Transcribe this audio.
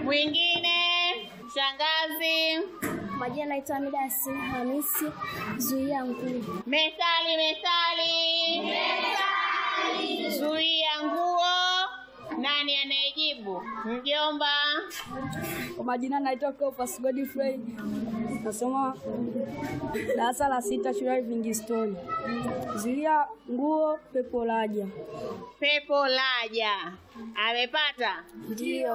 Mwingine shangazi. Majina naitwa Hamida Yasin Hamisi, zuia nguo. Methali, methali. Zuia nguo. Nani anayejibu? Mjomba. Kwa majina naitwa Cleophas Godfrey, nasoma darasa la sita shule ya Livingstone. Zuia nguo pepo laja. Pepo laja. Amepata? Ndio.